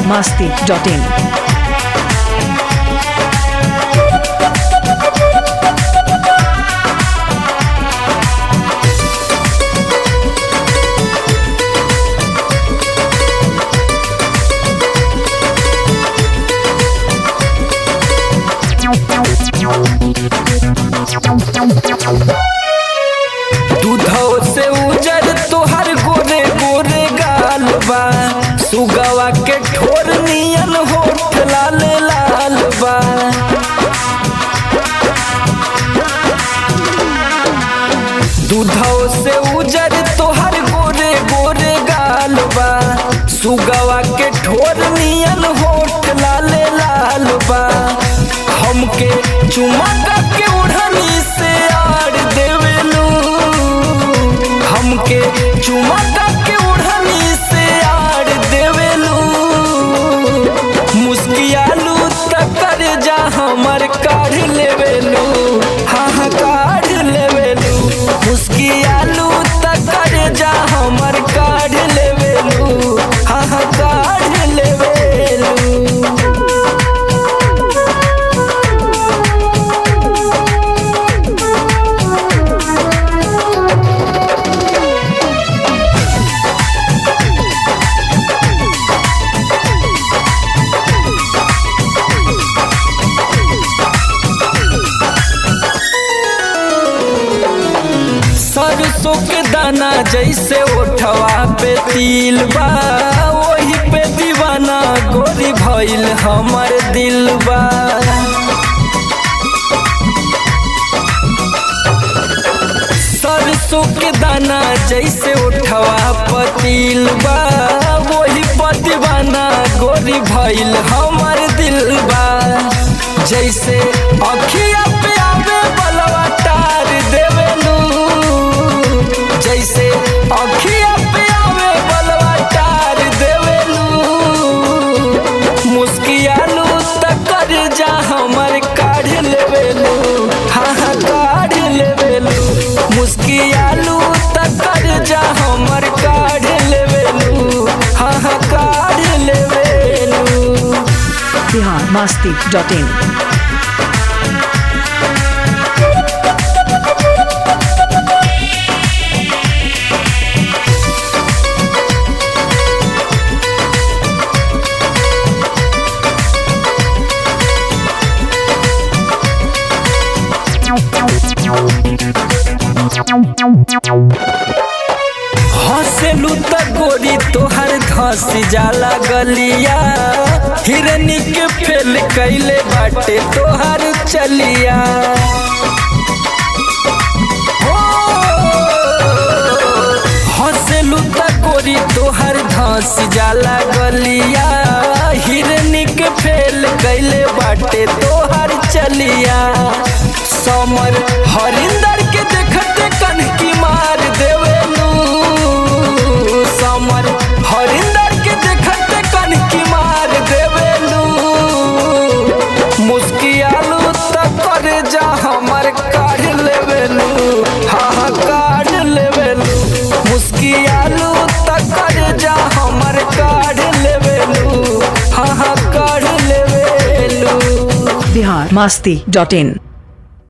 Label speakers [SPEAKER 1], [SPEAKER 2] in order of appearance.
[SPEAKER 1] biharmasti.in
[SPEAKER 2] दूधो से उजर तोहर गोरे गोरे गाल बा सुगवा के ठोर नियन होठ लाल लाल बा दूधो से उजर तोहर गोरे गोरे गाल बा सुगवा के ठोर नियन होठ लाल लाल बा हमके चुमा के उड़नी से आड़ देवेलू हमके चुमा के उड़नी से आड़ देवेलू मुस्कियालू तकर जा हमर काढ़ लेवेलू हाँ हाँ काढ़ लेवेलू मुस्कियालू तकर जा हमर काढ़ लेवेलू हाँ हाँ काढ़ लेवेलू सरसों के दाना जैसे ओठवा पे तिल बा वही पे दीवाना गोरी भइल हमर दिल बा सरसों के दाना जैसे ओठवा पतिल बा वही पर दीवाना गोरी भइल हमर दिल बा जैसे अखिया पे आवे बलवा तार देवेलू जैसे अखिया पे आवे बलवा तार देवेलू मुस्कियालू तकर जा हमर काढ़ लेवेलू हाँ हाँ काढ़ लेवेलू मुस्कियालू तकर जा हमर काढ़ लेवेलू हाँ हाँ काढ़ लेवेलू
[SPEAKER 1] biharmasti.in
[SPEAKER 2] हंसेलू त गोरी तोहर धस जाला गलिया हिरनी के फेल कैले बाटे तोहर चलिया हो, हंसेलू त गोरी तोहर धस जाला गलिया हिरनी के फेल कैले बाटे तोहर चलिया समर हरिंदर के देखते कनकी मार देवेलू समर हरिंदर के देखते कनकी मार देवेलू मुस्कियालू तकर जा हमर काढ़ लेवेलू हाँ हाँ काढ़ लेवेलू मुस्कियालू तकर जा हमर काढ़ लेवेलू हाँ हाँ काढ़ लेवेलू
[SPEAKER 1] biharmasti.in